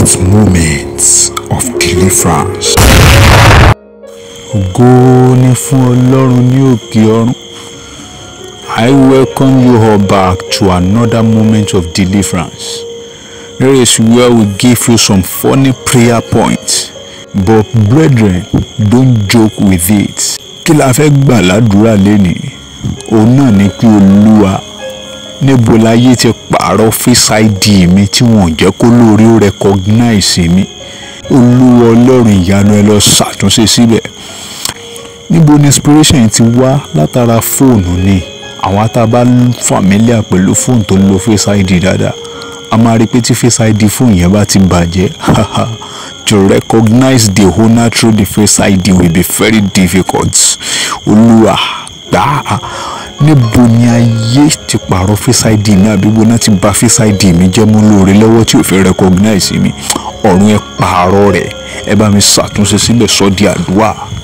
God's moments of deliverance. ògo ni fún ọlọ́run ní òkè ọ̀run I welcome you all back to another moment of deliverance here is where we give you some funny prayer points but brethren don't joke with it kí la fẹ́ gbà ládùúrà lénìí òun náà ni pé olúwa níbo láyé ti pààrọ̀ face ID mi tí wọ́n ò jẹ́ kó lórí ó recognize mi olúwa ọlọ́run ìyanu ẹ lọ ṣàtúnṣe síbẹ̀ níbo ni inspiration yìí ti wá látara fóònù ni àwọn tá a bá familiar pẹ̀lú fóònù tó ń lo face id dáadáa a máa rí i pé tí face id fóònù yẹn bá ti bàjẹ́ to recognize the owner through the face id will be very difficult olúwa gbà á níbo ni ayé ti pààrọ̀ face id mi àbí bo náà ti bà face id mi jẹ́ mú lóore lọ́wọ́ tí ò fi recognize mi ọ̀run ẹ pààrọ̀ rẹ̀ ẹ bá mi ṣàtúnṣe síbẹ̀ sọ́ di àdúrà.